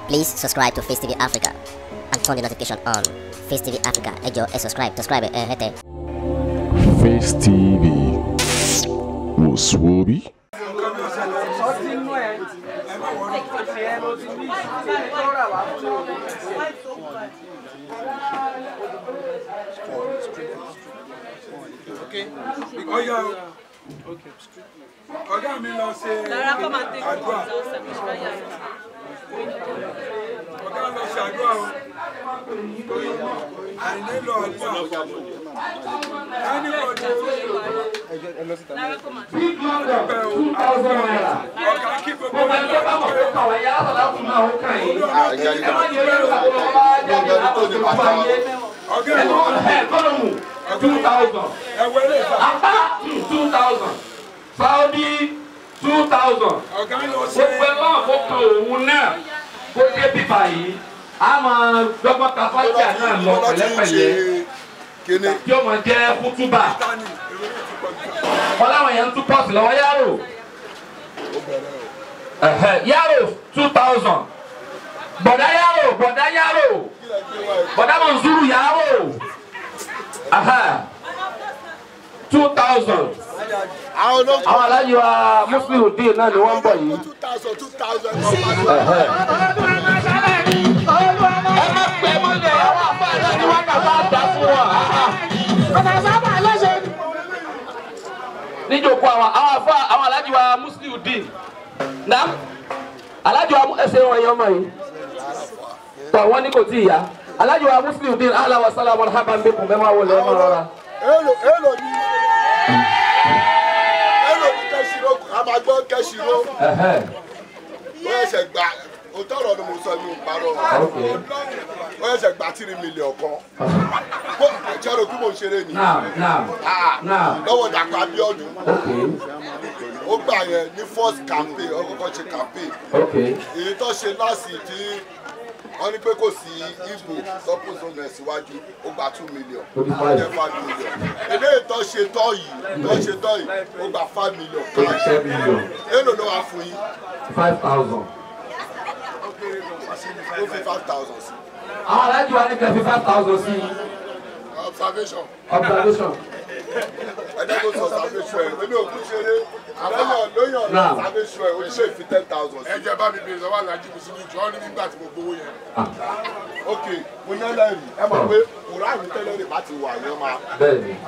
Please subscribe to Face TV Africa and turn the notification on. Face TV Africa, ẹ jọ̀ọ́ ẹ subscribe, subscribe ẹ hẹ́tẹ̀. Face TV wò sùwòbí. ọtí inú ẹ ẹ ló ti ní tó rà wá fún ọyọ ọgá mi lọ ṣe àdúrà ọgá lọ ṣe àdúrà o àìní lọ àdúrà ẹni ọdún ọgbẹ o ọgá kí gbogbo wọn lọ ọgá ẹ two thousand ẹwẹ lè fà apá two thousand saudi two thousand ọgá lọ ṣe gbogbo ẹ máa kó kan òun náà kó dé bíbá yìí a máa dọ́gbọ́n ka fájà náà lọ pẹ̀lẹ́pẹ̀lẹ́ kíní tí ó máa jẹ́ kútúbà tani èrò yóò ti pọ̀ jù. wọn láwọn yẹn ń tún pọ́ọ̀sì lọ́wọ́ yàrá ẹ̀hẹ̀ yàrá two thousand bọ̀dá yàrá bọ̀dá yàrá bọ̀dá mọ̀nsúrù yàrá two thousand àwọn olóòtú àwọn aláyé wa muslim dín náà ni wọ́n ń bọ̀ yìí. two thousand two thousand Ẹ̀hẹ̀. ẹ má pẹ́ mọ́lẹ̀ àwọn àfáàná ni wọ́n kà bá dá fún wa. níjòkó àwọn àwọn afá àwọn alájí wa muslim dín na alájí wa ẹsẹ̀ wọn yẹn ọmọ yìí tọ̀ wọ́n ní kò tí ì yá alájí wa muslim dín ala wa salamu alhamdulilayi bí kùn bẹ́ẹ̀ máa wọlé ẹ máa rọra. èlò èlò ní èlò ní kẹsìrò a máa gbọ́ kẹsìrò Ẹ̀hẹ̀. ó ẹsẹ̀ gbà òótọ́ ọ̀rọ̀ ni mo sọ ní ìparọ́ Okay. ó ẹsẹ̀ gbà tírí mílíọ̀n kan kó ìjọba kí mo ṣeré ni now now Ah, now lọ́wọ́ dàpọ̀ Abíọ́dún okay ó gbà yẹn ní first campaign ó kọ́kọ́ ṣe campaign okay èyí tó ṣe láti tí wọ́n ní pé kò sí ibo suppose on ẹ̀ síwájú ó gba two million Ó di five. jẹ́ five million eléyìí tó ṣe tọ́ yìí tó ṣe tọ́ yìí ó gba five million ó di ten million èlò ló wà fún yín five thousand. ó fi five thousand sí àwọn alájí wa ní kẹfí five thousand sí observation observation. ẹjẹ kó sọ observation ẹ lórí òkú ṣeré lóyún lóyún Náà. observation ẹ ó lè fi ten thousand sí. ẹ jẹ́ bá mi bèrè lọ́wọ́ alájí mi síbi ìjọ ní nígbà tí mo gbowó yẹn. ok mo ní ẹlẹ́rìí ẹ mọ̀ pé kùránì tẹ́lẹ̀ rè bá ti wà yẹn máa. bẹ́ẹ̀ ni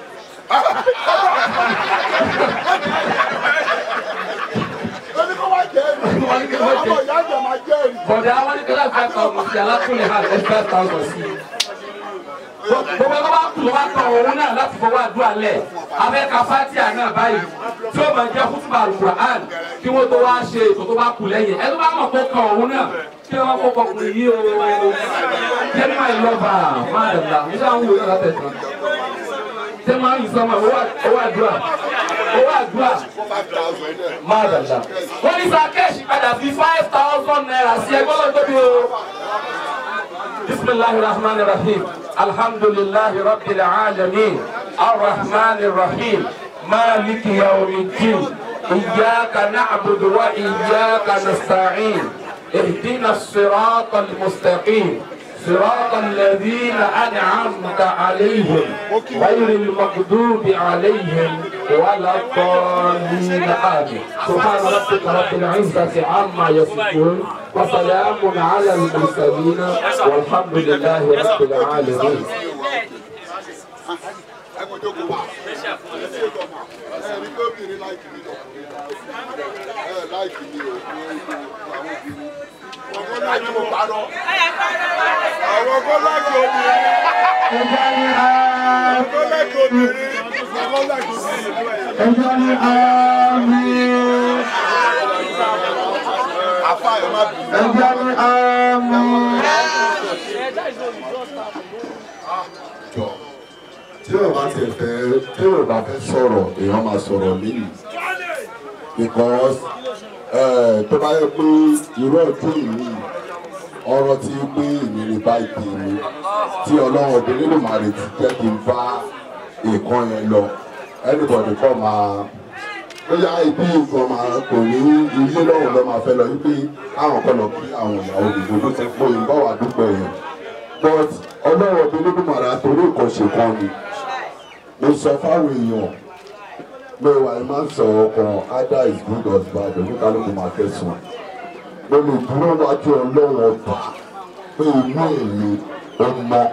ó ní kó wá jẹ́ ẹ̀rí Wọ́n ní kó wá jẹ́- ọmọ ìyá àjẹ́ máa jẹ́ ẹ̀rí. bọ̀dẹ̀ àwọn ní kílá five thousand sí alákùnrin hàn ẹ̀ five thousand sí. gbogbo ẹgbẹ́ bá kù ló bá tọ̀ òun náà láti fọwọ́ àdúrà lẹ̀ abẹ́ ka fatia náà báyìí tí ó máa jẹ́ kútùbà alukur'an kí wọ́n tó wá ṣe ètò tó bá kù lẹ́yìn ẹ tó bá mọ̀ kó kan òun náà kí wọ́n kó kọkùnrin yìí o jẹ́ni máa lọ bá a máa dàgbà nígbà ń wò lọ́la tẹ̀sán jẹ́ máa ń sọmọ owó àdúrà owó àdúrà five thousand ẹ̀. máa dàgbà. wọ́n ní sàkẹ́ẹ̀sì padà fi five thousand naira sí ẹgbẹ́ lọ́dọ̀ tóbi o. bisimilahi rahman rahim alhamdulilahi rabbil alamin arrahman rahim maliki yawmiddin iyaka na'budu wa iyaka nasta'in ihdina الصراط المستقيم صراط الذين أنعمت عليهم غير المغضوب عليهم ولا الضالين آمين سبحان ربك رب العزة عما يصفون وسلام على المرسلين والحمد لله رب العالمين ẹ kò jókòó wá. ẹ rí pé obìnrin láìkì mi lọ. ẹ láìkì mi o. àwọn obìnrin. ọkọ láìkì mo parọ́. àwọn ọkọ láìkì obìnrin. ọkọ láìkì obìnrin. ọkọ láìkì obìnrin. àfa ẹ má bì í. jọ tí o bá tiẹ̀ fẹ́ tí o bá fẹ́ sọ̀rọ̀ èèyàn máa sọ̀rọ̀ lẹ́yìn because eh, tó bá yẹ pé irú ọdún yìí ọ̀rọ̀ tí pé ìrírí báyìí tèmi tí ọlọ́run obìnrin lè máa retí jẹ́ kí n bá nǹkan yẹn lọ anybody kọ́ máa bóyá ibi nǹkan máa kò ní ilé lọ́wọ́ lọ́ máa fẹ́ lọ wípé àwọn kan lọ kí àwọn ìyàwó òdìbò tó ti pọ̀ yìí bá wà dúpẹ́ yẹn but ọlọ́wọ́ bí olódùmarè àtòrí ìkànṣe kan ni mo sọ fáwọn èèyàn pé wà á máa ń sọ ọkàn either is good or bad oníkálukú máa kẹsàn mo lè dúró wájú ọlọ́wọ́ ọba pé inú èmi ó mọ́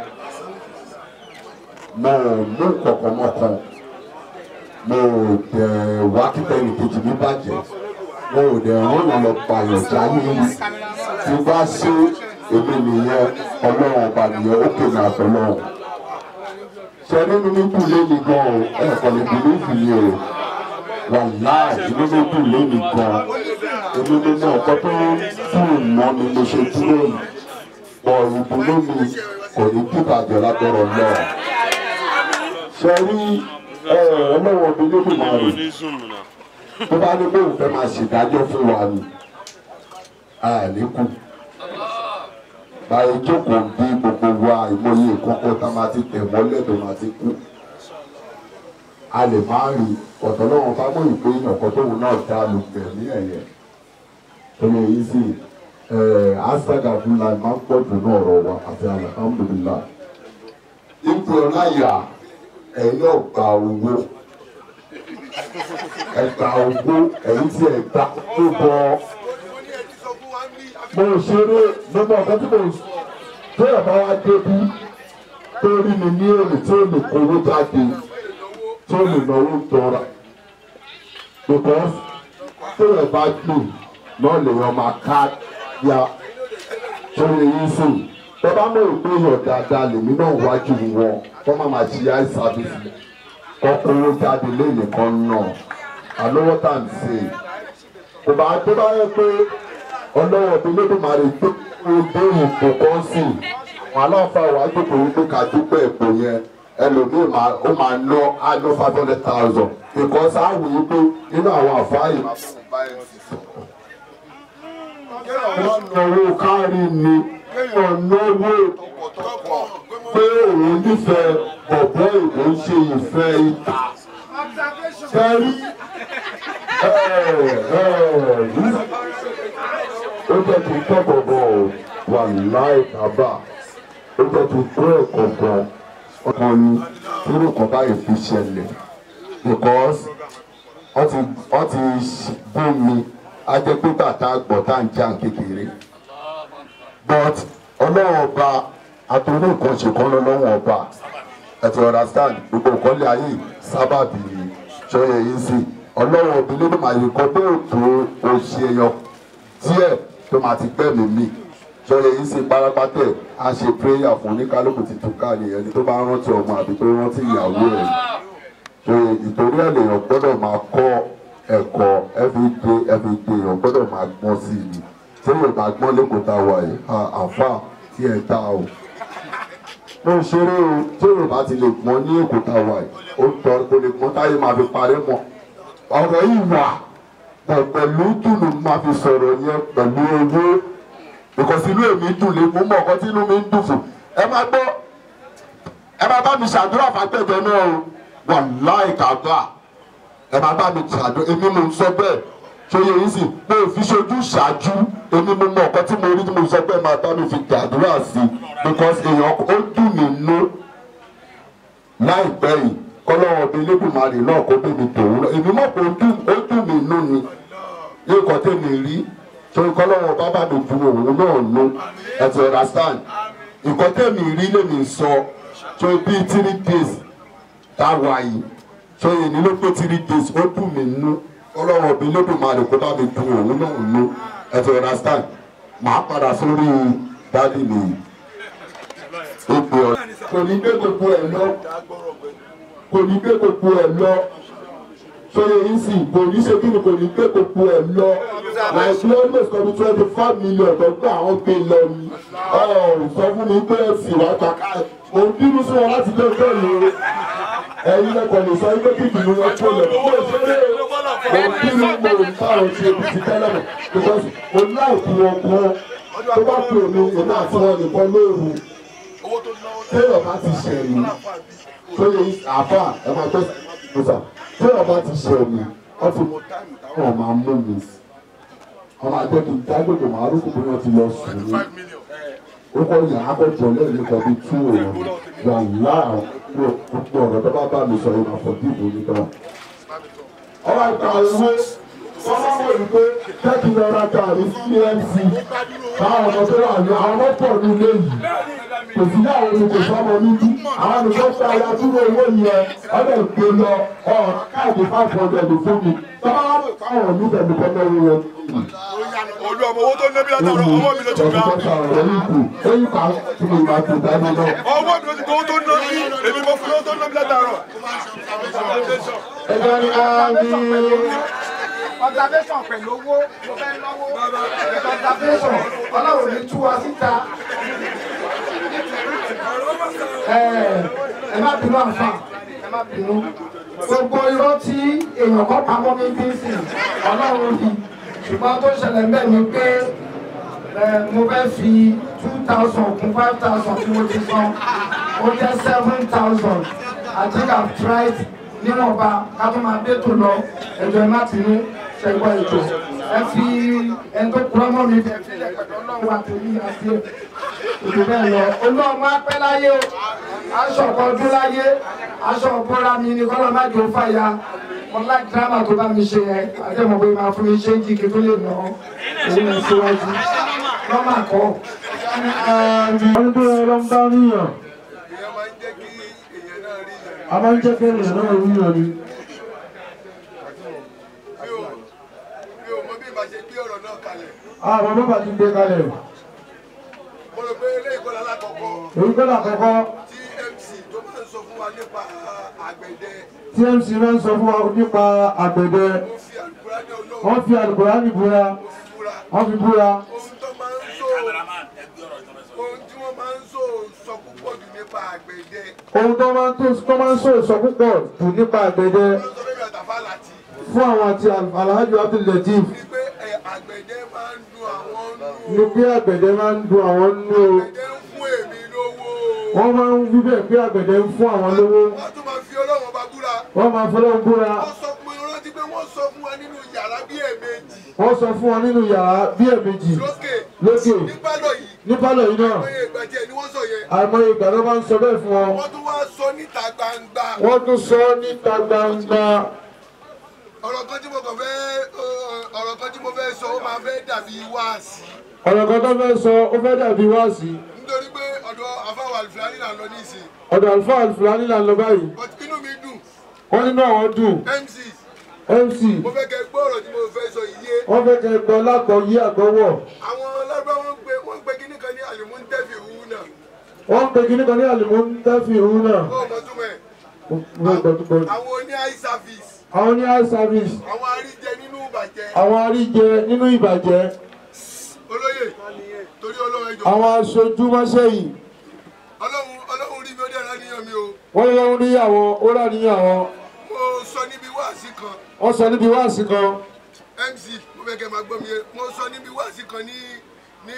mo ò mú kankan mọ́kan mo ò dẹ̀ wá kíkẹ́ ìkejì mi bàjẹ́ mo ò dẹ̀ rán lọ pààyàn jáde yìí tí bá ṣe èmi nìyẹn ọlọ́run ọba nìyẹn ó kéde àtọ́lọ́run ṣe nínú mi dùn lé mi gan o ẹ̀kọ́ lè dùn méjì ni o wàláì inú mi dùn lé mi gan èmi ni mo ọ̀pọ̀ tó dùn mọ́ mi mo ṣe dúró yìí pọ̀ ìdùnnú mi kò ní dìbàjẹ́ lágbọ́rọ̀ náà ṣe rí ọlọ́wọ́ mi ló dùn máa rè tó bá ní pé òun fẹ́ máa ṣèdájọ́ fún wa ni àlékún báyìí jókòó bí gbogbo wa ìmọye ìkọ́kọ́ tá a máa ti tẹ̀ mọ́lẹ̀ tó máa ti kú a lè máa rí ọ̀tọ̀ lọ́wọ́ bá mọ̀ ìpé ìyànkan tóun náà dá lu gbẹ̀mí ẹ̀yẹ tó lè yí sí asaga fúnla máa ń pọ̀ jù ní ọ̀rọ̀ wa àti alhamdulilah ipò ọláyà ẹ̀yin náà gba owó ẹ̀gbà owó ẹ̀yin tí ẹ̀ gbà tó bọ́ mo ṣeré gbogbo ọ̀gá tí mo tó yẹ bá wá débi tó rí mi ní èrè tí ó lè kówó jáde tí ó lè náwó tọ́ra because tó yẹ bá dùn náà lè yọ máa ká ya tó lè yí sí tó bá mọ̀ pé èèyàn dáadáa lèmi náà wájú wọn kó má máa ṣe eye service kó kówó jáde lẹ́yìn kan náà àlówó tá à ń ṣe kò bá tó bá yẹ pé ọlọ́wọ́ mi lódùmarè tó kó dé ipò kan sí wọn aláǹfà wà á jókòó wípé ká dúpẹ́ ipò yẹn ẹlòmíì máa ó máa ná á ná five hundred thousand because á wù í pé nínú àwọn àfáàyè máa fún un báyìí ti sọ̀rọ̀. wọ́n náwó kárí ni wọ́n náwó pé òun nífẹ̀ẹ́ bọ̀bọ́ ìbò ń ṣe ìfẹ́ ìta. Kẹ́rí ó jẹ́ kí n kẹ́kọ̀ọ́ gan o wà láì kábà ó jẹ́ kí n kó ẹ̀kọ́ gan ọkàn ni nínú kan báyìí fi ṣẹlẹ̀ because wọ́n ti wọ́n ti bú mi á jẹ́ pé bàtà gbọ̀ tá à ń jà kékeré but ọlọ́wọ́ ọba àtúndì nǹkan ṣe kán lọ́wọ́ ọba ẹ ti understand gbogbo nǹkan lé ayé sábàbí ṣọyẹ yìí sí ọlọ́wọ́ òbí ló máa yẹ kọ́ pé òtò oṣù èèyàn díẹ̀ tó máa ti gbẹ̀mí mi ṣọyẹ yìí sí párápátẹ̀ á ṣe prayer fún oníkálukú ti tún ká nìyẹn ni tó bá rántí ọmọ àbí tó rántí ìyàwó ẹ̀ ṣọyẹ ìtorí ẹ̀ lèèyàn gbọ́dọ̀ máa kọ́ ẹ̀kọ́ everyday everyday èèyàn gbọ́dọ̀ máa gbọ́n sí i tí èèyàn bá gbọ́n lẹ́kọ̀ọ́ tá a wà yìí àfà tí ẹ̀ dá o mo ń ṣeré o tí èèyàn bá ti lè gbọ́n ní èkó tá a wà yìí ó tọ́ kó lè gbọ́n táyé máa fi parẹ́ mọ́ ọ̀rọ̀ yìí wà pọ̀ pẹ̀lú dùnú máa fi sọ̀rọ̀ yẹn pẹ̀lú owó because inú èmi dùn lé mo mọ̀ ọ̀kan tí inú mi ń dùn fún ẹ máa gbọ́ ẹ máa bá mi ṣàdúrà fàgbẹ́jọ náà o wà láì kàgbà ẹ máa bá mi ṣàdúrà èmi mo ń sọ bẹ́ẹ̀ ṣòye yìí sì pé òfin ṣojú ṣáájú èmi mo mọ̀ ọ̀kan tí mo rí tí mo sọ pé ẹ máa bá mi fi gbàdúrà sí because èèyàn ó dùn mí nú láìpẹ́ yìí kọ́lọ́wọ́ bíi lébùmarè náà kó bèbè tòun lọ èmi mọ̀ pé ó dùn ó dùn mí nú ni yóò kọ́ tèmi rí torí kọ́lọ́wọ́ bábà mi dùn òun náà nú ẹ ti understand nǹkan tèmi rí lèmi sọ tó bíi three days táwa yìí tó yẹ ní ló pé three days ó dùn mí nú kọ́lọ́wọ́ bíi lébùmarè kó bá mi dùn òun náà nú ẹ ti understand màá padà sórí dádì mi ìpè ọ̀ kò ní gbé gbogbo ẹ̀ lọ kò ní gbé gbogbo ẹ̀ lọ sọyẹ yìí sì kò ní ṣe kí ni kò ní gbé gbogbo ẹ̀ lọ like almost kọ́ni twenty five million tó gbé àwọn gbé lọ ni sọ fún mi pé ẹ̀sìn wá kàkà mo ń bínú sí wọn láti lé bẹ́ẹ̀ ni ẹ̀yin lẹ́kọ̀ọ́ lè sọ pé kíkì ni wọ́n tó lọ mo ṣeré mo ń bínú mo ń bá wọn ṣe ibi ti tẹ́lẹ̀ mọ̀ because mo láìpẹ́ wọn kan tó bá pè mí èmi àti wọn nìkan lóòrùn téèyàn bá ti ṣẹ̀yìn tó yẹ àfà ẹ máa tẹ́ ọ̀sà téèyàn bá ti ṣẹ̀yìn wọ́n ti wọ́n máa mú mi wọ́n máa jẹ́ kí n dágbègbè máa rúkú bí wọ́n ti lọ sùn ní ó kọ́ yà á kọ́ jọ lẹ́yìn kan bí tú òun wà láà gbogbo ọ̀rọ̀ tó bá bá mi sọ ìmọ̀ fọ́ dìbò nígbà. ọba ìta ìwé wọ́n máa wọ̀ ní pé tẹ́kì lọ ra gàrí cmc káwọn ọmọ tó wà ní àwọn ọmọ pọ̀ ní ilé yìí kò sí ní àwọn olùkọ́ sọ́mọ níbí àwọn nìkan gba ya dúró owó yẹn ọdẹ gbé lọ ọ káàdì five hundred fún mi tọ́ba wà pé káwọn níbẹ̀ nìkan lọ́wọ́ wọn. olú ọmọ owó tó ń lébi látàrọ ọwọ́ mi ló ti gbà Eyín kan tí mo máa ti dáná náà. ọwọ́ mi ló ti gbà owó tó ń ná bí èmi mo fún owó tó ń ná bí látàrọ. Ẹgbẹ́ ni a ní. observation pẹ̀lú owó mo fẹ́ náwó observation ọlọ́run ní tú wa síta. ẹ má bínú àǹfà ẹ má bínú gbogbo irọ́ tí èèyàn kan pamọ́ ní bíńsì ọlọ́run fi ṣùgbọ́n tó ṣẹlẹ̀ ń bẹ̀ ni pé mo fẹ́ fi two thousand kún five thousand tí mo ti san ó jẹ́ seven thousand I think I've tried níwọ̀nba ká tó máa dé tó lọ ẹ̀jọ̀ ẹ má bínú ṣẹ̀gbọ́n ètò ẹ fi ẹni tó kúrọ́ mọ́ mi bẹ̀ sílẹ̀ pẹ̀lú ọlọ́run àtòlí àti ètò bẹ́ẹ̀ lọ olóòmù apẹ́ láyé o aṣọ ọ̀pọ̀ ọdún láyé aṣọ ọ̀pọ̀ra mi ni kọ́lọ́ má jò fàyà mo láì dírámà tó bá mi ṣe yẹn àdéhùn pé máa fún mi ṣé ń jí kí tó lè nà ọ́ èyí lọ síwájú lọ́mà kọ́. ọdún tó yẹ lọ ń bá níyàn ìyẹn máa ń jẹ́ kí èèyàn náà rí yẹn. a máa ń jẹ́ kí ènìyàn náà ríyàn ni. mi ò mi ò mọ bí ìbá ṣe gbé ọ̀rọ̀ náà kalẹ̀. àwọn bàbá ti gbé kalẹ̀ mo rò pé eléyìí kọ́ lálákọ̀ọ́kọ́ èyí kọ́ làkọ́kọ́ tí mc tó máa ń sọ fún wa nípa àgbẹ̀dẹ tmc máa ń sọ fún wa nípa àgbẹ̀dẹ ó fi àlùkùrá ní olóògùn wọ́n fi àlùkùránì búra fúra wọ́n fi búra ohun tó máa ń sọ ohun tí wọ́n máa ń sọ sọ púpọ̀ jù nípa àgbẹ̀dẹ ohun tó máa ń tó tó máa ń sọ ìsọ púpọ̀ jù nípa àgbẹ̀dẹ wọ́n sọ fẹ́mi àtàfà láti fún àwọn àti alhaji abdulateef ní pé ẹ, àgbẹ̀dẹ máa ń dun àwọn nù ni pé àgbẹ̀dẹ máa ń dun àwọn nínú o àgbẹ̀dẹ ń fún èmi lówó wọ́n máa ń wí bẹ́ẹ̀ pé àgbẹ̀dẹ ń fún àwọn lówó wọ́n tún máa fi ọlọ́wọ́n bá búra wọ́n máa fọlọ́run búra wọ́n sọ pé rántí pé wọ́n sọ fún wa nínú yàrá bí ẹ̀ẹ̀mejì wọ́n sọ fún wọn nínú yàrá bí ẹ̀ẹ̀mejì lókè lókè ní pálọ̀ yìí ní pálọ̀ yìí náà pé ìgbà tí ẹ ni wọ́n sọ yẹn àìmọye ìgbà ló máa ń sọ bẹ́ẹ̀ fún wọn wọ́n tún wá sọ níta gbangba wọ́n tún sọ níta gbangba ọ̀rọ̀ kan tí mo kàn fẹ́ ọ̀rọ̀ kan tí mo fẹ́ sọ ó máa fẹ́ dàbí wáàsí ọ̀rọ̀ kan tó fẹ́ sọ ó fẹ́ dàbí wáàsí nítorí pé ọ̀dọ̀ afáwọ̀ àlùfáàní là ń lọ ní ìsìn ọ̀dọ̀ àlùfáà àlùfáàní là ń lọ báyìí but inú mi dùn wọ́n nínú àwọn dùn mc mc mo fẹ́ kẹ́ gbọ́ ọ̀rọ̀ tí mo fẹ́ sọ yìí yé wọ́n fẹ́ kẹ́ gbọ́ lágbọ́ yí àgbọ́wọ̀ àwọn ọlọ́gbà wọn gbé wọn gbé kíní kan ní àlùmúntẹ́fì òwú náà wọ́n ń pe kíní kan ní àlùmọ́ ń tẹ́fì òun náà ó mọ túmọ̀ ẹ̀ wọ́n gbọ́ tó gbọ́ àwọn oní eye service àwọn ní eye service àwọn àríjẹ nínú ìbàjẹ́ àwọn àríjẹ nínú ìbàjẹ́ olóyè torí ọlọ́run ẹjọ́ àwọn aṣojú mọ́ṣẹ́yìn ọlọ́run ọlọ́run rí mi ó dẹ̀ra níyàn mi o wọ́n lọ́wọ́ níyàwó ó rà níyàwó mo sọ níbi wáàsí kan wọ́n sọ níbi wáàsí kan mc mo fẹ́ kẹ́ máa gbọ́ mi yé mo sọ níbi wáàsí kan ní ní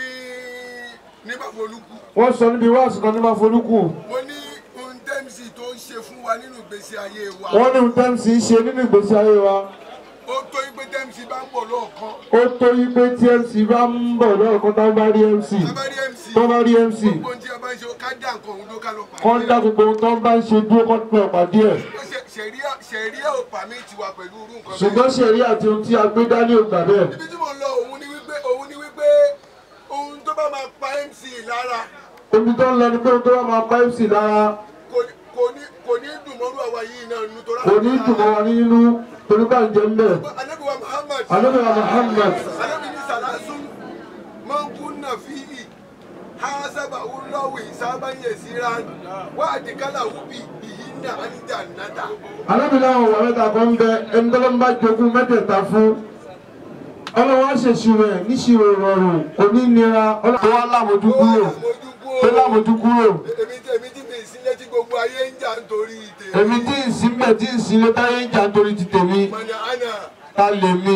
ní bàbólúkú wọ́n sọ níbi wáàsí kan ní máfolúkù mo ní ohun tẹ́mc tó ń ṣe fún wa nínú ìgbésí ayé wa wọ́n ní ohun tẹ́mc ṣe nínú ìgbésí ayé wa ó tó yí pé tẹ́mc bá ń bọ̀ lọ́ọ̀kan ó tó yí pé tí mc bá ń bọ̀ lọ́ọ̀kan tó bá rí mc bá rí mc tó bá rí mc gbogbo ohun tí a bá ń ṣe ó ká dá nǹkan òun ló ká lọ pàdé kọ́ ń dá gbogbo ohun tó ń bá ń ṣe dúró kọ́ pẹ́ ọ̀pàdé ẹ̀ ṣẹ̀ríà ṣẹ̀ríà ò pàmì tiwa pẹ̀lú irú nǹkan ṣùgbọ́n ṣẹ̀rí àti ohun tí a gbé dání ò gbà bẹ́ẹ̀ ibi tí mo lọ òun ni wípé òun ni wípé ohun tó bá máa pa mc lára omi tó ń lọ ní pé ohun tó bá máa pa mc lára kò ní kò ní kò ní dùn mọ́rú àwa yìí náà nínú tó kò ní dùn mọ́ wa nínú torí bá ń jẹ ń bẹ̀ anabiwa muhammad alóbìnrin muhammad anabi ni salasu mankunna fihi hasaba ulawi saban yasiran wa adikala wubi bihinna aljannata alóbìnrin àwọn ọ̀wọ́ mẹ́ta kan ń bẹ ẹni tó ló ń bá jogún mẹ́tẹ̀ẹ̀ta fún ọlọ́wọ́ á ṣèṣirò ẹ̀ níṣirò ìrọ̀rùn kò ní nira ọlọ́wọ́ á lámojú kúrò tó lámojú kúrò èmi tí èmi tí mi ìsílẹ̀ tí gbogbo ayé ń jà nítorí tèmi èmi tí ì sí mbẹ̀ tí ì sí lé táyé ń jà nítorí ti tèmi mọ̀nà àná ta lè mi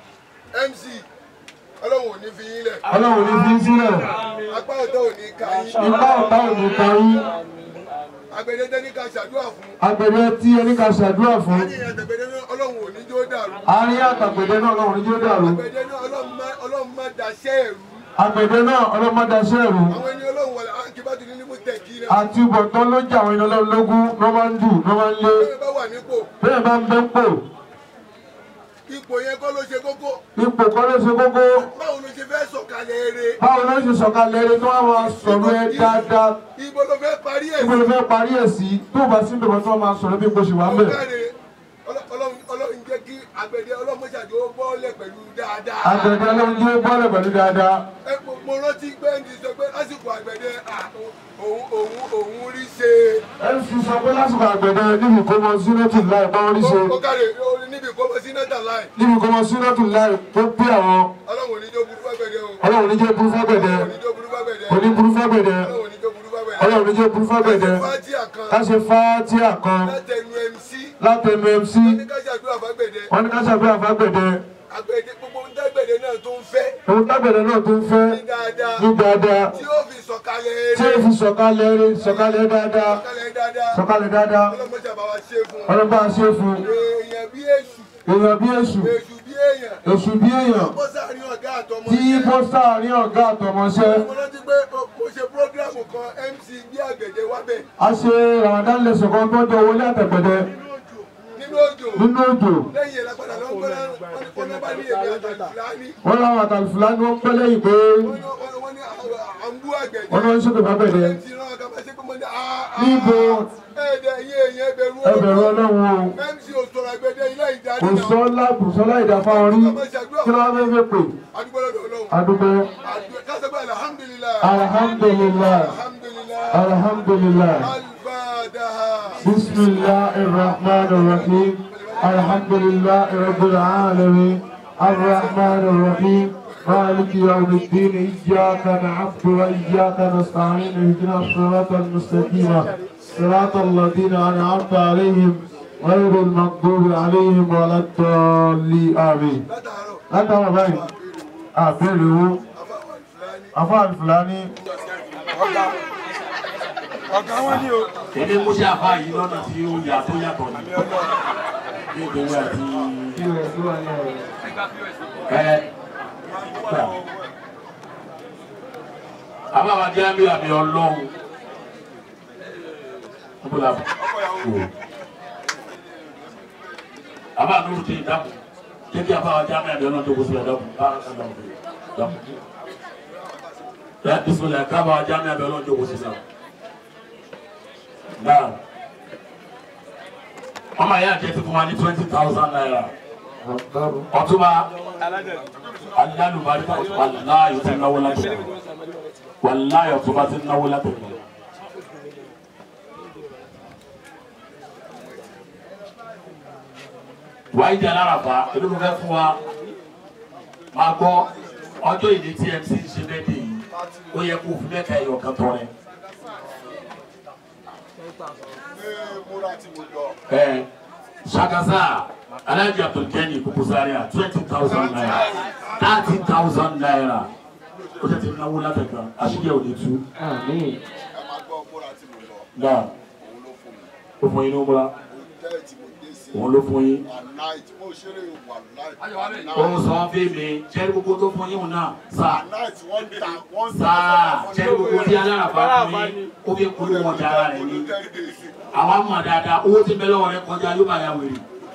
mc ọlọ́run ò ní fi yín lẹ̀ ọlọ́run ní fi sílẹ̀ apá ọ̀dọ́ ò ní ka yín ipá ọ̀tá òní kan yín àgbẹ̀dẹ tẹ́ ní ká ṣàdúrà fún. agbẹ̀dẹ tí ẹni ká ṣàdúrà fún àárín àtẹ̀gbẹ̀dẹ náà ọlọ́run ò ní jó dàrú. àárín àtàgbẹ̀dẹ náà ọlọ́run ní yóò dàrú àgbẹ̀dẹ náà ọlọ́run má- ọlọ́run má daṣẹ́ ẹ̀rú. agbẹ̀dẹ náà ọlọ́mọdaṣẹ́ ẹ̀rù àwọn ẹni ọlọ́run wọlé akíbátú ní nímú tẹ̀kí rẹ̀. àti ìbọ̀tán ló jẹ́ àwọn ènìyàn lógún ló máa ń dù ló máa ń lé bẹ́ẹ̀ bá wà nípò bẹ́ẹ̀ bá ń bẹ́ pò ipò yẹn kọ́ ló ṣe kókó. ipò kan ló ṣe kókó báwo ló ṣe fẹ́ sọ̀kalẹ̀ eré. báwo ló ṣe sọ̀kalẹ̀ eré tó wá máa sọ̀rọ̀ ẹ dáadáa ibo ló fẹ́ parí ẹ̀ ibo ló fẹ́ parí ẹ̀ sí tó bá sí ìbẹ̀wọ̀ tó wá máa sọ̀rọ̀ bí ipò ṣì wà ń bẹ̀. ọ̀gáre ọlọ́run ọlọ́run jẹ́ kí àgbẹ̀dẹ ọlọ́mọṣàjò bọ́ọ̀lẹ̀ pẹ̀lú dáadáa. àgbẹ̀dẹ ọlọ́run jẹ́ bọ́ọ̀lẹ̀ pẹ̀lú dáadáa ẹ mo mo rántí pé ń ti sọ pé lásìkò àgbẹ̀dẹ à, òun òun òun rí ṣe. mc sọ pé lásìkò àgbẹ̀dẹ níbi ìkómọ sínátù láì bá wọn rí ṣe ọ̀gáre níbi ìkọ́mọ sí nẹ́tà láì níbi ìkómọ sínátù láì tó bí àwọn ọlọ́run ò ní jó burú fágbẹ̀dẹ o. ọlọ́run ní jẹ́ burú fágbẹ̀dẹ ò ní jó burú fágbẹ̀dẹ. kò ní burú fágbẹ̀dẹ ọlọ́run ò ní jó burú fágbẹ̀dẹ. ọlọ́run ní jẹ́ burú fágbẹ̀dẹ fájíà kan ká ṣe fátíà kan látẹnu mc látẹnu mc ní ká ṣàdúrà fágbẹ̀dẹ. wọn ní ká ṣàdúrà fágbẹ̀dẹ àgbẹ̀dẹ gbogbo ń dágbẹ̀dẹ náà tó ń fẹ́ òun tágbẹ̀dẹ náà tó ń fẹ́ ní dáadáa ní dáadáa tí ó fi sọ̀kalẹ̀ tí ó eré fi sọ̀kalẹ̀ eré sọ̀kalẹ̀ dáadáa sọ̀kalẹ̀ dáadáa sọ̀kalẹ̀ dáadáa ọlọ́mọṣà bá wa ṣe fún un. ọlọ́ba ṣe fún èèyàn bí èṣù èèyàn bí èṣù èṣù bí èèyàn èṣù bí èèyàn bọ́ sáàrin ọ̀gá àtọmọ tí bó sáàrin ọ̀gá àtọmọṣẹ́ mo rántí pé o- mo ṣe prógrámù kan mc bí àgbẹ̀dẹ wá bẹ̀ a ṣe ramadan lẹsẹ̀ kan tó jọ wọlé àtẹ̀gbẹ̀dẹ nínú òjò nínú òjò lẹ́yìn ẹ̀ lápadà ló ń gbé wọn ní bá ní èmi àtàlùfáàní wọn làwọn àtàlùfùlà ni wọn pẹ́ lẹ́yìn pé wọ́n ní àǹbú àgbẹ̀dẹ wọn náà ń ṣètò fágbẹ̀dẹ mc náà kà máa ṣe pé mo ní àá níbo ẹ̀ẹ́dẹ̀ iye èèyàn ẹbẹ̀rù ẹbẹ̀rù ọlọ́run o mc òṣòro àgbẹ̀dẹ ilé ìdarí kò náà sọ́lá kò sọ́lá ìdáfà orí kí ló wá fẹ́ fẹ́ pè adúgbò lọ́dọ̀ ọlọ́run adúgbò kásẹ̀gbẹ́ alhamdulilayi alhamdulilayi alhamdulilayi alhamdulilayi alfadaha. bisimilahi rahman rahim alhamdulilayi rabbil alamin arrahman rahim مالك يوم الدين إياك نعبد وإياك نستعين اهدنا الصراط المستقيم صراط الذين أنعمت عليهم غير المغضوب عليهم ولا الضالين آمين látàwọn báyìí àbẹ̀rẹ̀ owó afáàlì fúlàní ọ̀gá wọn ni o. èmi mú sí àbá yìí lọ́nà tí ó yà tó yàtọ̀ ní ní ìgbéwé àti ẹ gbà. àbá wa jẹ́ àmì àmì ọlọ́run níbo la bọ̀ wò. àbá nuru ti dákun jẹ́ kí àbá wa jẹ́ àmì àmì ọlọ́run tó kó sílẹ̀ dákun bá a kan dákun dákun. ẹ bisimilá kábà wa jẹ́ àmì àmì ọlọ́run tó kó sílẹ̀ náà ọmọ yẹn àti ẹtì fún wa ní twenty thousand naira ọtúnba alálùbáríkà wàláyò ti náwó láti rẹ wàláyò ọtúnba ti náwó láti rẹ. wàá jẹ alárabà olórí fẹ́ fún wa máa gbọ́ ọjọ́ ìdí tí mc ń ṣe bẹ́ẹ̀ dé yìí ó yẹ kó fún mẹ́ka ẹ̀yọ̀ kan tọrẹ. Eh, Shagaza, Alhaji Abdulgani Kukuzaria, twenty thousand naira, thirty thousand naira. Ó ṣe ti náwó látẹ̀kan, àṣìyẹ òde tú. Náà, ó fún yín ní múra. Òun ló fún yín. Ó ń sọ fún mi, jẹ́rí gbogbo tó fún yín náà, sáà. Sáà, jẹ́rí gbogbo tí alárabá fún yín, ó fi kúrò wọn dára rẹ̀ ní àwa mọ̀ dáadáa owó tí bẹ́ẹ̀ lọ́wọ́ rẹ kọjá yóò bá ya wèrè.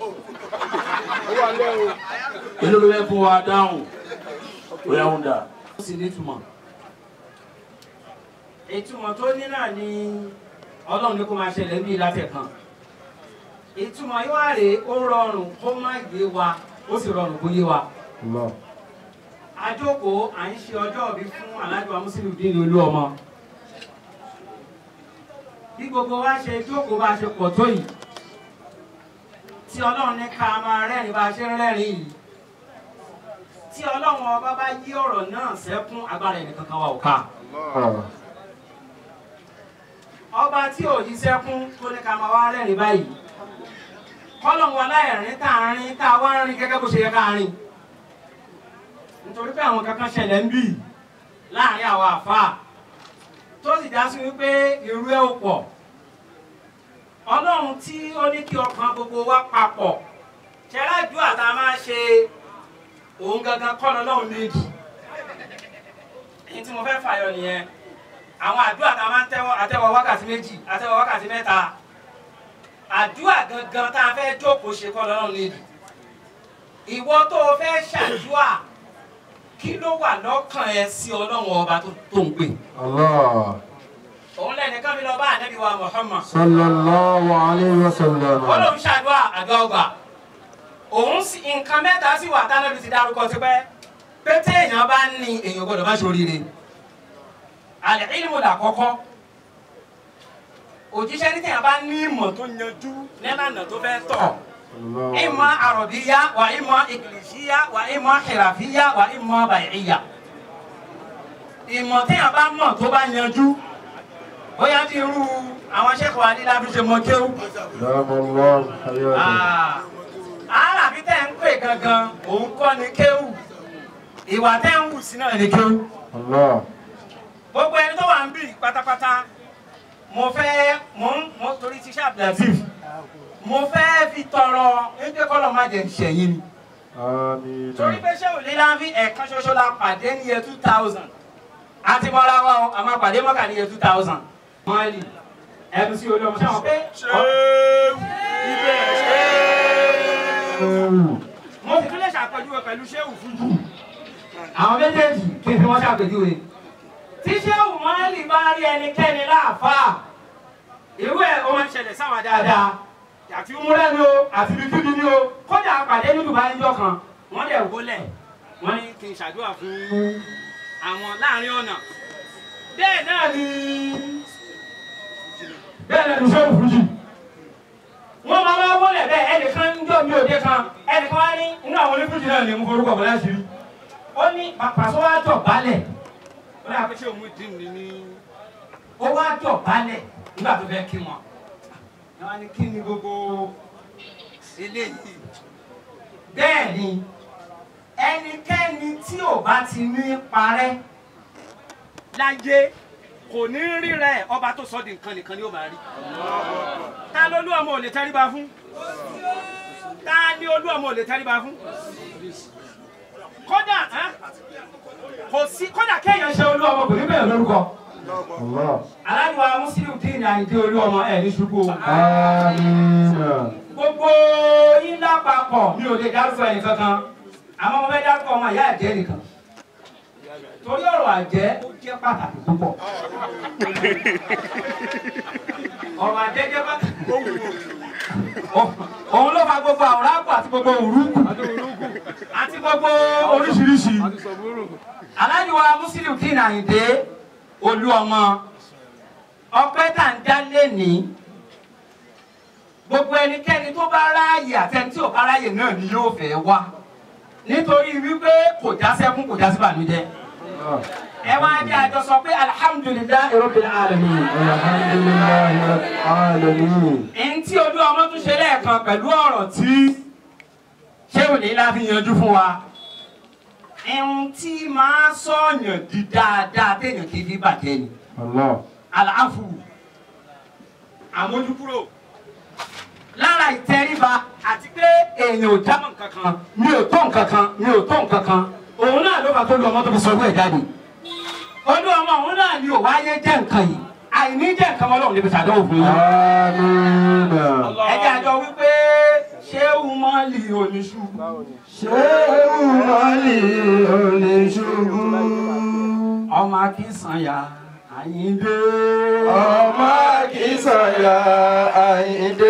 èló ló fẹ́ fún wa dáhùn ó yà ń dà. ó sì nítumọ̀ ìtumọ̀ tó ní náà ni ọlọ́run ní kó máa ṣẹlẹ̀ ní ìlàtẹ̀ kan ìtumọ̀ yóò wá rèé ó rọrùn kó má yé wa ó sì rọrùn kó yé wa àjókòó à ń ṣe ọjọ́ òbí fún alájọ amúsílù dín ní olú ọmọ bí gbogbo wa ṣe jókòó bá ṣe pọ̀ tó yìí tí ọlọ́run ní ká máa rẹ́rìn bá ṣe ń rẹ́rìn yìí tí ọlọ́run ọba bá yí ọ̀rọ̀ náà sẹ́kún agbára ẹnì kankan wa ò ká ọba tí ò yí sẹ́kún tó ní ká máa wá rẹ́rìn báyìí kọ́lọ́run wa láìrín tá a rin tá a wá ń rin gẹ́gẹ́ bó ṣe yẹ ká rin nítorí pé àwọn kankan ṣẹlẹ̀ ń bì láàrin àwọn àfáà tó sì dá sí wípé irú ẹ̀ ò pọ̀ ọlọ́run tí ó ní kí ọkàn gbogbo wa papọ̀ ṣẹlájú àtà máa ṣe òun gangan kọ́ lọ́lọ́run méjì èyí tí mo fẹ́ fàyọ nìyẹn àwọn àdúrà tá a máa ń tẹ́wọ́ àtẹ́wọ́ wákàtí méjì àtẹ́wọ́ wákàtí mẹ́ta àdúrà gangan tá a fẹ́ jókòó ṣe kọ́ lọ́rùn nídìí ìwọ tó o fẹ́ ṣàdúrà kí ló wà lọ́kàn ẹ sí ọlọ́run ọba tó tó ń pè Allah. òun lẹ́nìkan mi lọ bá ànábì wa Muhammad Sallallahu alayhi wa sallam. wọ́n lòun ṣàdúrà àdúrà ọgbà òun sì nǹkan mẹ́ta sì wà tánàbí ti dárúkọ tipẹ́ pé téèyàn bá ní èèyàn gbọ́dọ̀ má ṣoríire àlẹ́ ìlú là kọ́kọ́ òjíṣẹ́ ní téèyàn bá ní ìmọ̀ tó yanjú nílànà tó fẹ́ tọ̀ ìmọ̀ àrọ̀bíyá wà ìmọ̀ ìkìlìṣíyá wà ìmọ̀ ìràfíyá wà ìmọ̀ bàyìíyá ìmọ̀ téèyàn bá mọ̀ tó bá yanjú bóyá bí irú àwọn sẹ́kọ̀ọ́ adílábí ṣe mọ kéwú Damallahu hayatahu. alábí tẹ́ ń pè gangan òun kọ́ ni kéwù ìwà tẹ́ ń wù sí náà ni kéwù Allah. gbogbo ẹni tó wà ń bì pátápátá mo fẹ́ mo ń mo torí ti ṣe abdulatif mo fẹ́ fi tọrọ ẹgbẹ́ kọ́lọ̀ má jẹ́ ṣẹ̀yìn ni Àmín. torí pé ṣé òlé láńfì ẹ̀ẹ̀kan ṣoṣo la pàdé ní year two thousand àti mọ́ra wa o àmọ́ pàdé mọ́kà ní year two thousand mọ́ẹ̀lì ẹ̀bùn sí olóòmù sẹ́wọ̀n pé mo sì tún lè ṣàpèjúwe pẹ̀lú ṣéwù fújù àwọn méjèèjì kí n fi wọ́n ṣàpèjúwe tí ṣéwù mọ́ẹ̀lì bá rí ẹnikẹ́ni láàfáà irú ẹ̀ ó máa ń ṣẹlẹ̀ sáwọn dáadáa àti múlẹ̀ ni o àti bíkíbi ni o kódà àpàdé ní Dubai ńjọ́ kan wọ́n dẹ̀ wọlé wọ́n ní kí n ṣàdúrà fún àwọn láàrin ọ̀nà bẹ́ẹ̀ náà ni bẹ́ẹ̀ náà ni ṣéwù fújì wọ́n máa wá wọlé bẹ́ẹ̀ ẹnìkan ń jọ mi òde kan ẹnìkan wá ní inú àwọn onífújì náà ní mo forúkọ bọ̀ láti rí ó ní pàṣẹ wá jọ balẹ̀ ó ní àpèṣe òun dín ní ní ó wá jọ balẹ̀ nígbà tó fẹ́ kí wọn wọ́n ní kí ni gbogbo eléyìí bẹ́ẹ̀ ni ẹnikẹ́ni tí ò bá ti ní parẹ́ láyé kò ní rí rẹ̀ ọba tó sọ di nǹkan nìkan ni ó máa rí ta ló lú ọmọ ò lè tẹríba fún ta ni olú ọmọ ò lè tẹríba fún kódà ẹ́, kò sí kódà kéèyàn ṣe olú ọmọ kò ní bẹ̀rẹ̀ lórúkọ Allah. aláìwá muslim dín ní àìdí olú ọmọ ẹ̀ ní ṣubú o. Àmín. gbogbo yín lápapọ̀ mi ò lè dárúkọ ẹnì kankan àmọ́ mo fẹ́ dárúkọ ọmọ ìyá àjẹ́ nìkan torí ọ̀rọ̀ àjẹ́ ó jẹ́ pàtàkì púpọ̀ ọ̀rọ̀ àjẹ́ jẹ́ pàtàkì òun ló fa gbogbo àwòrán àpò àti gbogbo òrùkù àti gbogbo oríṣiríṣi aláìwá muslim dín ní àìdí olú ọmọ ọpẹ́ tá ń dá lẹ́ni gbogbo ẹnikẹ́ni tó bá ráàyè àtẹni tí ò bá ráàyè náà ni yóò fẹ́ wá nítorí wípé kò já sẹ́kún kò já sí bànújẹ́ ẹ wá jẹ́ àjọ sọ pé alihamudulilayi rabbil alamin. Alhamdulillahi rabbil alamin. ẹni tí olú ọmọ tún ṣe lẹ́ẹ̀kan pẹ̀lú ọ̀rọ̀ tí ṣéwù ní láfi yanjú fún wa ẹ̀hún tí máa sọ̀yàn di dáadáa téèyàn kì í fi bàjẹ́ ni Allah. àlàáfù àmójúkúrò lára ìtẹríba àti pé èèyàn ò jámọ́ nǹkan kan mi ò tó nǹkan kan mi ò tó nǹkan kan òun náà ló bá tó lu ọmọ tó fi sọ owó ẹ̀ jáde olú ọmọ òun náà ni ò wáyé jẹ́ nǹkan yìí àìní jẹ́ nǹkan ọlọ́run níbi sàdánwò fún yín. Àmín. ẹ̀jẹ̀ àjọ wípé ṣé umali oníṣubú. Ṣéwù Mali oníṣubú. ọmọ akínsanya àyíndé. Ọmọ Akínsànyà Àyìndé.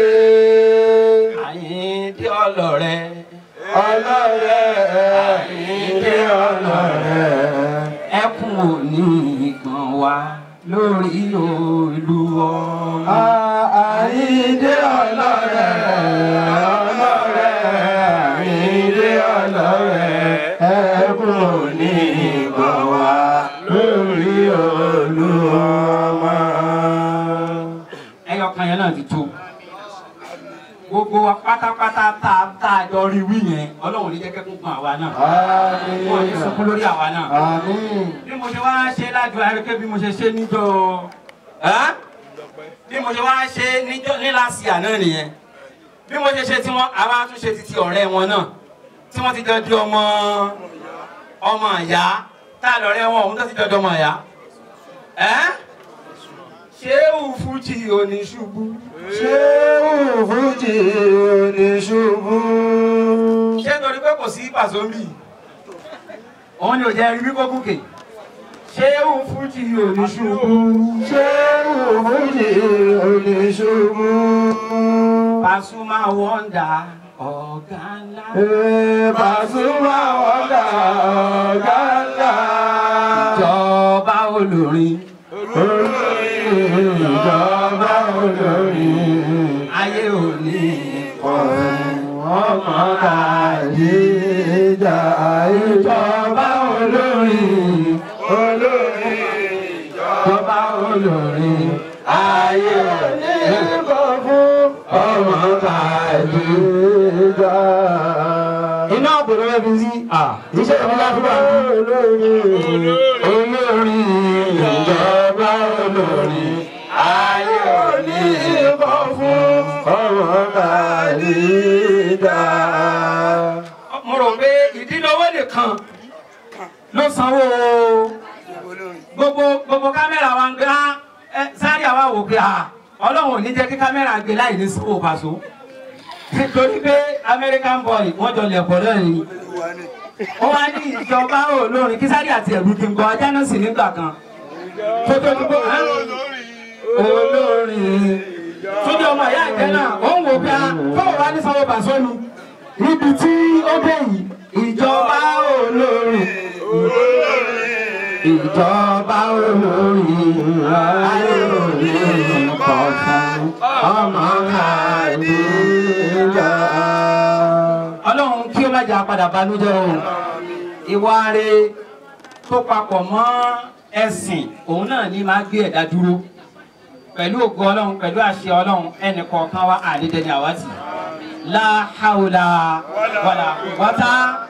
àyíndé ọlọ́rẹ́. Ọlọ́rẹ̀ Àyìndé ọlọ́rẹ̀. ẹkún òní ìgbọ̀n wa lórí olú ọmọ. Àyìndé ọlọ́rẹ̀. Ọlọ́rẹ̀ Àyìndé ọlọ́rẹ̀. Ẹkún òní ìgbọ̀n wa lórí Olúọmọ. ẹyọ kan yẹn náà ti tó gbogbo wa pátápátá tá a tá a jọ rí wí yẹn ọlọ́run ní jẹ́kẹ́ kún fún àwa náà wọ́n ní sunkún lórí àwa náà Àmín. bí mo ṣe wá ṣe lájọ àríkẹ́ bí mo ṣe ṣe níjọ ẹ́ bí mo ṣe wá ṣe níjọ́ ní láti àná nìyẹn bí mo ṣe ṣe tí wọ́n àwa tún ṣe títí ọ̀rẹ́ wọn náà tí wọ́n ti jọ di ọmọ ọmọ ìyá tá a lọ́rẹ́ wọn òun tó ti jọ di ọmọ ìyá ẹ́ ṣéwù fújì oníṣubú ṣéwù fújì oníṣubú. ṣé torí pé kò sí pàṣọmbì òun ni ò jẹ́ rí bí kò gòkè ṣéwù fújì oníṣubú ṣéwù fújì oníṣubú. Pasuma wọ́ndà ọ̀gá ńlá. Ee, Pasuma wọ́ndà ọ̀gá ńlá. ìjọba olórin Olórin ìjọba olórin. ayé òní ọmọ kàdíjà ìjọba olórin olórin ìjọba olórin ayé onígbò fún ọmọ kàdíjà. iná àbúrò rẹ fi sí iṣẹ́ ìfúnná fún wa. olórin olórin ìjọba olórin ayé onígbò fún ọmọ kàdíjà. mo rò pé ìdílówó nìkan ló sanwó gbogbo gbogbo kámẹ́rà wa ń gbé á ẹ sáré àwa wò pé à ọlọ́run ò ní jẹ́ kí kámẹ́rà gbé láì ní sanwó pàṣọ nítorí pé American boy wọ́n jọ lẹ̀ pọ̀ lẹ́yìn ó wá ní ìjọba olórin kí sáré àti ẹ̀rù kí n gbọ́ ajá náà sì nígbà kan tó tó dúpọ̀ olórin tóbi ọmọ ìyá ìjẹ náà ó ń wò pé a fọwọ́ wá ní sanwó pàṣọ ni níbi tí ó dé yìí ìjọba olórin ìjọba olórin ayé òní kọ̀ fún ọmọ kàdíjà. ọlọ́run kí ó má jà padà banújẹ́ o ìwà rẹ̀ tó papọ̀ mọ́ ẹ̀sìn òun náà ní máa gbé ẹ̀dá dúró pẹ̀lú ògo ọlọ́run pẹ̀lú àṣẹ ọlọ́run ẹnì kọ̀ọ̀kan wa àdédéni àwátì la hawla wala quwwata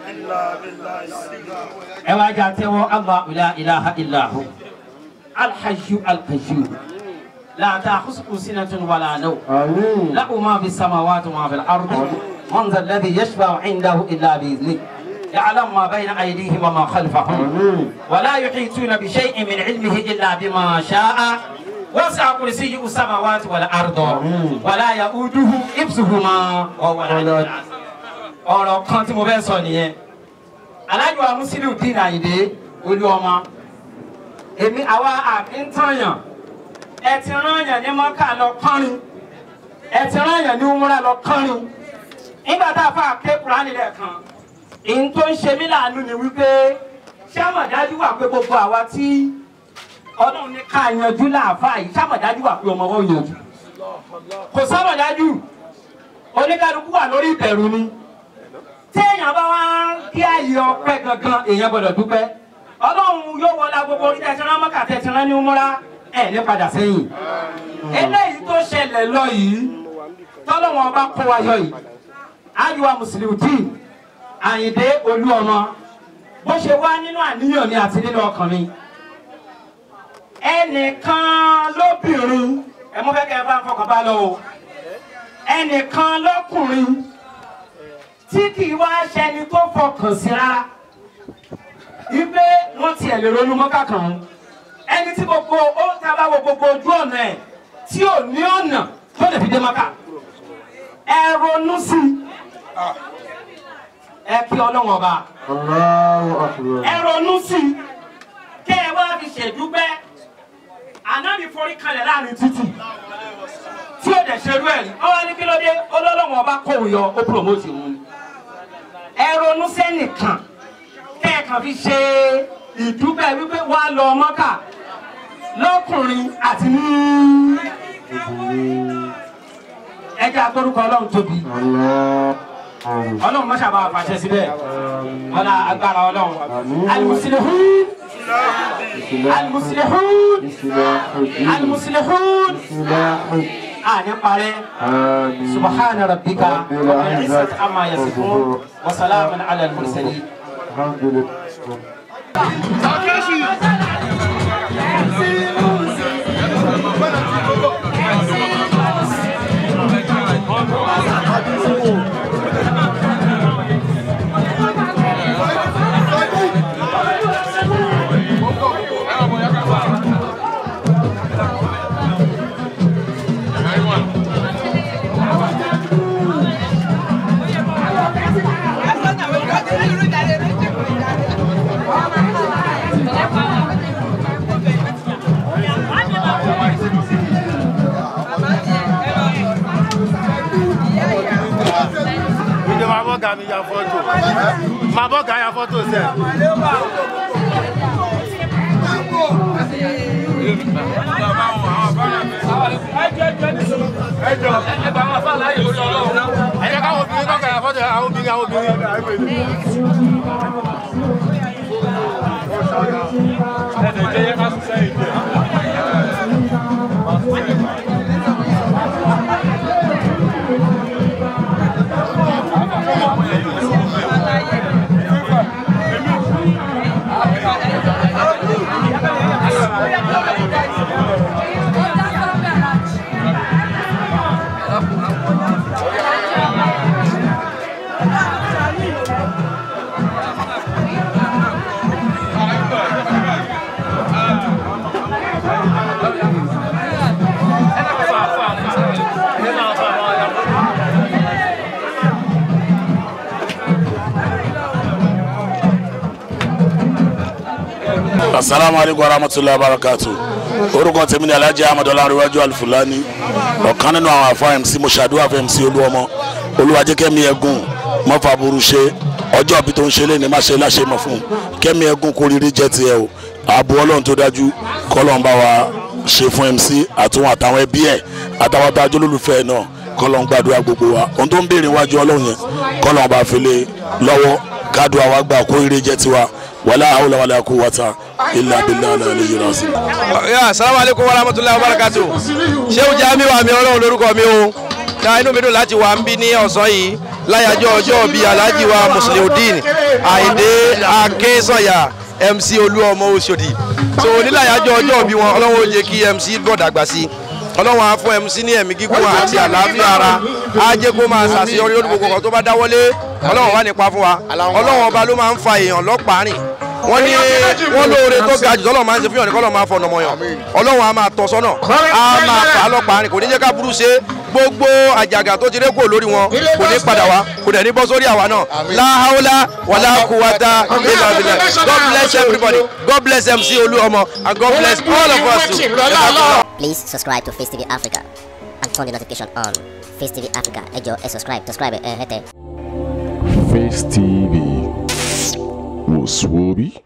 ẹ wá jà tẹ́wọ́ Allahu la ilaha illa hu alhayyu alqayyum la ta'khudhuhu sinatun wala nawm àmín. له ما في السماوات وما في الأرض من ذا الذي يشفع عنده إلا بإذنه يعلم ما بين أيديهم وما خلفهم àmín. ولا يحيطون بشيء من علمه إلا بما شاء وسع كرسيه السماوات والأرض ولا يؤوده حفظهما وهو العلي العظيم ọ̀rọ̀ kan tí mo fẹ́ sọ nìyẹn alájọ amúsílù dín àyìndé olú ọmọ èmi àwa àkíntànyàn ẹ ti rán yàn ní mọ́kà lọ kọ́rin ẹ ti rán yàn ní umra lọ kọ́rin nígbà tá a fà ké kúránì lẹ́ẹ̀kan ìyẹn tó ń ṣe mí láàánú ni wípé ṣé àmọ̀dájú wà pé gbogbo àwa tí ọlọ́run ní ká yanjú láàfáà yìí ṣé àmọ̀dájú wà pé ọmọ wọn yanjú kò sámọ̀dájú oníkálukú wà lórí ìbẹ̀rù ni tí èèyàn bá wá ń kí ààyè ọpẹ́ gangan èèyàn gbọ́dọ̀ dúpẹ́ ọlọ́run yóò wọlé gbogbo orí tẹ̀sán mọ́kà tẹ̀sán ní múra ẹ̀ ní padà sẹ́yìn eléyìí tó ṣẹlẹ̀ lọ yìí tọ́lọ́wọ́n bá kó wa yọ yìí ayuwa mùsùlùmí àyìndé olú ọmọ bó ṣe wá nínú àníyàn mi àti nínú ọkàn mi ẹnìkan lóbìnrin ẹ mú fẹ́ kẹ́ ẹ bá ń fọkàn bá lọ o ẹnìkan lọ́kùnrin tí kì í wá ṣẹni tó fọkàn sí rárá ipe wọn tiẹ̀ lè ronú mọ́kà kan ẹni tí gbogbo ó ta bá wo gbogbo ojú ọ̀nà ẹ̀ tí ò ní ọ̀nà tó lè fi dé mọ́kà ẹ ronú sí i ẹ kí ọlọ́wọ́n ọba Allahu akbar. ẹ ronú sí i kẹ́ ẹ wá fi ṣèdúpẹ́ ànábì forí kalẹ̀ láàrin títì tí ó dẹ̀ ṣerú ẹ̀ rí ọ wá ní kí ló dé ọlọ́wọ́n ọba kò yọ ó promote òun ni ẹ ronú sẹ́nìkan kẹ́ ẹ kàn fi ṣe ìdúpẹ́ wípé wá lọ mọ́kà lọ́kùnrin àti ní ẹjẹ́ agbórúkọ ọlọ́run tóbi ọlọ́run mọ́ṣá bá wa fàṣẹ síbẹ̀ ọlá agbára ọlọ́run alimusilihun alimusilihun alimusilihun àní parẹ́ subahana rabbika rabbil izzati amma yasifun wa salamun ala al-mursalin. Alhamdulillah. bọ́gà mi ya fọ́tò máa bọ́gà ya fọ́tò sẹ́. ẹ jẹ́ káwọn obìnrin bọ́gà ya fọ́tò àwọn obìnrin àwọn obìnrin. asalaamu aleykum wa rahmatulahi wa barakatu orúkọ tèmi ni alhaji ahmed ọlárẹwájú alifulani ọ̀kan nínú àwọn afọ mc mo ṣàdúrà fún mc olúọmọ olúwajẹkẹmi ẹgùn mọfà burú ṣe ọjọ́ bí tó ń ṣe lé ní má ṣe láṣẹ mọ̀ fún kẹ́mi ẹgùn kó rírí jẹ́ tiẹ̀ o ààbò ọlọ́run tó dájú kọ́lọ́n bá wa ṣe fún mc àtúwọn àtàwọn ẹbí ẹ̀ àtàwọn tá a jọ lólùfẹ́ náà kọ́lọ́n gbàdúrà gbogbo wa ohun tó ń béèrè wájú ọlọ́run yẹn kọ́lọ́n bá fi lé lọ́wọ́ kádùá wa gbà kó rírí jẹ́ tiwa wàlá àwòlá wàlá kó wata ilà abilà alẹ́ alẹ́ yìí rásì. ya salamu aleykum wa rahmatulahi wa barakatu sehu jami wa mi ọlọ́run lórúkọ mi o ta inú mi dùn láti wà ń bí ní ọ̀sán yìí láyàjọ́ ọjọ́ bíi alhaji wa musliudeen àyìndé akínsọ̀yà mc olúọmọ oṣòdì so onílàyàjọ́ ọjọ́ bí wọn ọlọ́run ó jẹ́ kí mc bọ̀ dàgbà sí ọlọ́run á fún mc ní ẹ̀mí gígùn àti àlàáfíà ara á jẹ́ kó máa ṣàṣeyọrí lórí gbogbo kan tó bá dáwọ́lé ọlọ́run wà nípa fún wa ọlọ́run ọba ló máa ń fa èèyàn lọ́pàá rìn wọ́n ní wọ́n lóore tó ga jù tọ́lọ̀ máa ń ṣe fún yàn ní kọ́lọ̀ máa fọ̀nà mọ̀yàn ọlọ́run á máa tọ́ sọ́nà á máa fà á lọ́pàá rìn kò ní jẹ́ ká burú ṣe gbogbo àjàgà tó ti ré kúrò lórí wọn kò ní padà wá kò dẹ̀ ní bọ́ sórí àwa náà láhàólá wàlá kúwàtà ilà bìlẹ̀ god bless everybody god bless mc olúọmọ and god bless all of us too. Please subscribe to Face TV Africa and turn the notification on. Face TV Africa, ẹ jọ̀ọ́ ẹ subscribe, subscribe ẹ hẹ́tẹ̀. Face TV was Swoby.